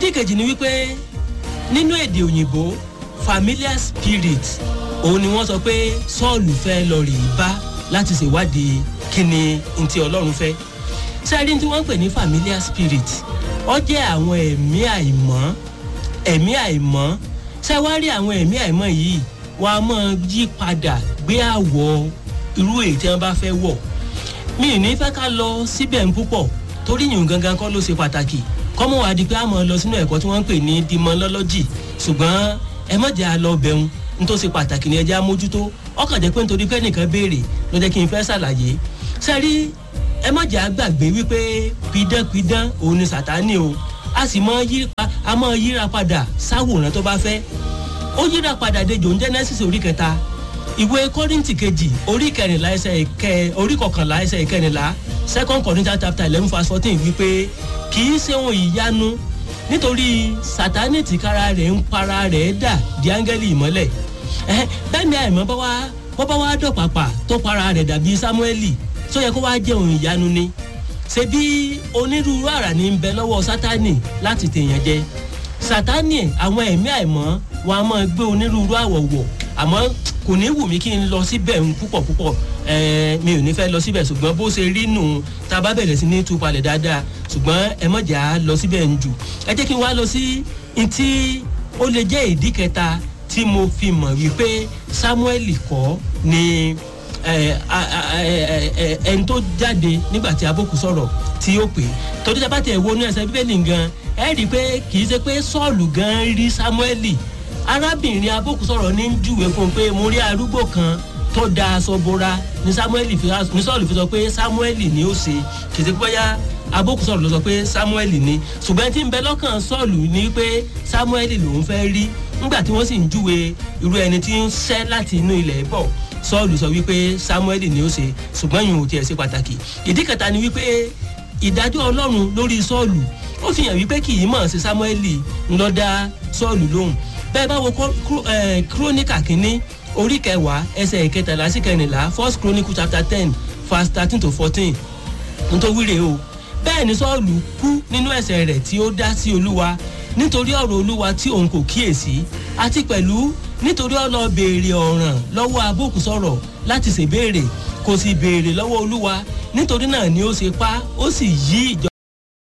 ìdí kejì ni wípé nínú èdè òyìnbó familiar spirit òun ni wọ́n sọ pé sọ́ọ̀lù fẹ́ lọ rè é bá láti ṣèwádìí kí ni ntí ọlọ́run fẹ́ sẹ́rí tí wọ́n ń pè ní familiar spirit ó jẹ́ àwọn ẹ̀mí àìmọ́ ẹ̀mí àìmọ́ ṣé wá rí àwọn ẹ̀mí àìmọ́ yìí wọ́n á máa yí padà gbé àwọ̀ irú èyí tí wọ́n bá fẹ́ wọ̀ mi ì ní fẹ́ ká lọ síbẹ̀ ń púpọ̀ torí yìnyín gangan kọ́ ló ṣe pàtàkì kọ́mọ wá di pé a máa lọ sínú ẹ̀kọ́ tí wọ́n ń pè ní dimọ́lọ́lọ́jì ṣùgbọ́n ẹ má jẹ́ àlọ́ bẹ̀rù nítorí ṣe pàtàkì ní ẹjẹ́ amójútó ọkàn jẹ́ pé nítorí pé nìkan béèrè ló jẹ́ kí n fẹ́ ṣàlàyé sẹ́rí ẹ má jẹ́ àgbàgbé wípé pidánpidán òun ni sàtánì o a sì mọ yíra a mọ yíra padà sáwòrán tó bá fẹ́ ó yíra padà dejò ń genesis orí kẹta ìwé kọ́rìntì kejì orí kẹrìnlá ẹsẹ̀ kẹ orí kọkànlá ẹsẹ̀ kẹrìnlá second corinthians chapter eleven verse fourteen wípé kì í ṣe ohun ìyanu nítorí sátánì tìkára rẹ̀ ń para rẹ̀ dà di áńgẹ́lì ìmọ́lẹ̀ bẹ́ẹ̀ ni àìmọ́ bá wá bọ́ bá wá dọ̀pàpà tó para rẹ̀ dàbí sámúẹ́lì tó yẹ kó wá jẹ́ ohun ìyanu ni ṣe bí onírúurú àrà ní ń bẹ lọ́wọ́ sátánì láti tèèyàn jẹ sátánì àwọn ẹ̀mí àìmọ́ wọn a máa gbé onírúurú àwọ̀ wọ̀ àmọ́ kò ní wù mí kí n lọ síbẹ̀ ń púpọ̀ púpọ̀ mi ò ní fẹ́ lọ síbẹ̀ ṣùgbọ́n bó ṣe rí nù tá a bá bẹ̀rẹ̀ sí ní tú palẹ̀ dáadáa ṣùgbọ́n ẹ mọ̀jà lọ síbẹ̀ ń jù ẹ jẹ́ kí n wá lọ sí ntí ó lè jẹ́ ìdí kẹta tí mo fi mọ̀ wípé samuel kọ́ ni ẹni tó jáde nígbà tí abókù sọ̀rọ̀ tí ó pè torí tí a bá tẹ̀ wo ní ẹsẹ̀ bíbélì gan ẹ rí i pé kì í ṣe pé sọ́ọ̀lù gan rí samuel arábìnrin abókù sọ̀rọ̀ ní júwe fún un pé mo rí arúgbó kan tó da aṣọ bora ní samuel fi ní sọ́ọ̀lù fi sọ pé samuel ni ó ṣe kì í ṣe pé bóyá abókù sọ̀rọ̀ ló sọ pé samuel ni ṣùgbọ́n tí ń bẹ lọ́kàn sọ́ọ̀lù ni pé samuel lòún fẹ́ rí nígbà tí wọ́n sì ń júwe irú ẹni tí ń ṣẹ́ láti inú ilẹ̀ bọ̀ sọ́ọ̀lù sọ wípé samuel ni ó ṣe ṣùgbọ́n yìí ò tiẹ̀ ṣe pàtàkì ìdí kẹta ni wípé ìdájọ́ ọlọ́run lórí sọ́ọ̀lù ó fi hàn wípé kì í mọ̀ sí samuel ńlọ dá sọ́ọ̀lù lóhùn bẹ́ẹ̀ bá wo kúrónìkà kínní orí kẹwàá ẹsẹ̀ ìkẹtàlá sí kẹrìnlá first chronicle chapter ten verse thirteen to fourteen nítorí wíre o bẹ́ẹ̀ ni sọ́ọ̀lù kú nínú ẹ̀sẹ̀ rẹ̀ tí ó dá sí olúwa nítorí ọ̀rọ̀ olúwa tí òun kò kíyèsí àti pẹ̀lú nítorí ọ̀nà béèrè ọ̀ràn lọ́wọ́ abókù sọ̀rọ̀ láti ṣèbéèrè kò sì béèrè lọ́wọ́ olúwa nítorí náà ni ó ṣe pa ó sì yí ìjọ.